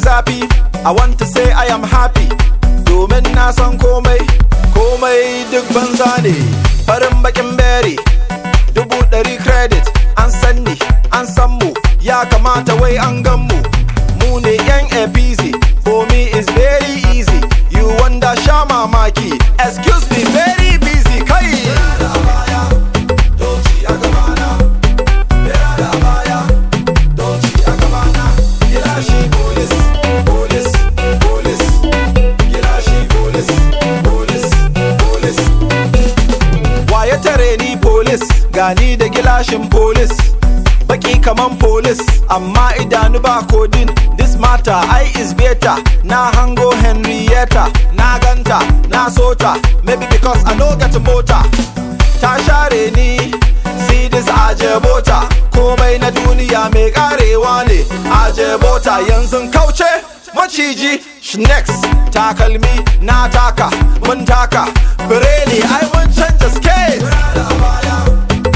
zafi I want to say I am happy domin na san komai komai duk banza ne farin bakin berry dubu ɗari credit an san ni an san mu ya kamata wai an gan mu mu ne yan apc for me is very easy you wonder sha mamaki excuse me very busy kai Waye tare ni polis gani da gilashin polis baki kaman polis amma idanu ba kodin this matter I is better na hango Henrietta na ganta na sota maybe because I no get mota ta share ni see this ajebota komai na duniya mai karewa ne ajebota yanzu kauce maciji next takalmi na taka mun taka bireni ai mun canja skate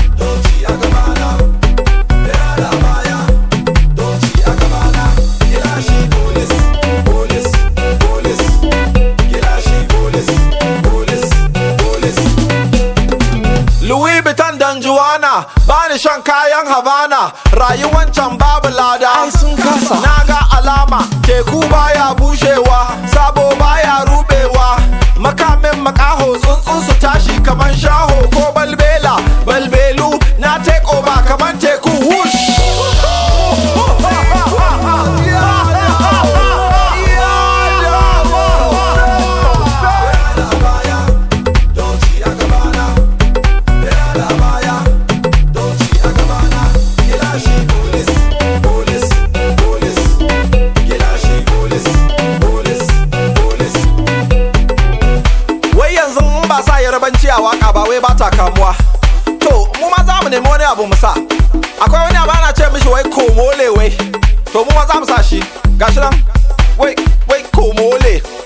Louis Vuitton dan Juana bani shan kayan Havana rayuwan can babu lada ai sun kasa na ga alama teku baya bushewa sabo baya rubewa makamin makaho tsuntsun su tashi kaman shaho ko balbela balbelu na take over kaman teku whoosh wai yanzu in ba sa yarabanci a waka ba wai ba ta kamuwa to mu ma za mu nemi wani abu mu sa akwai wani abu ana ce mishi wai komole wai to mu ma za mu sa shi gashi nan wai wai komole